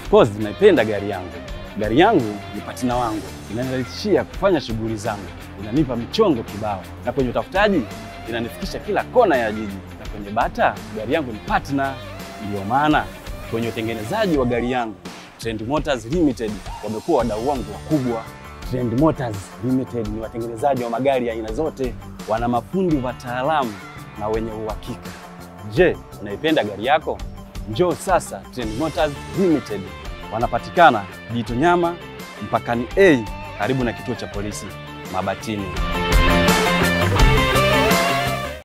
Of course naipenda gari yangu. Gari yangu ni patina wangu, inanirahisishia kufanya shughuli zangu, inanipa michongo kibao, na kwenye utafutaji inanifikisha kila kona ya jiji, na kwenye bata gari yangu ni partner. Ndiyo maana kwenye utengenezaji wa gari yangu Trend Motors Limited wamekuwa wadau wangu wakubwa. Trend Motors Limited ni watengenezaji wa magari ya aina zote, wana mafundi wataalamu na wenye uhakika. Je, unaipenda gari yako? Njoo sasa Trend Motors Limited. Wanapatikana Jitonyama mpakani A karibu na kituo cha polisi Mabatini.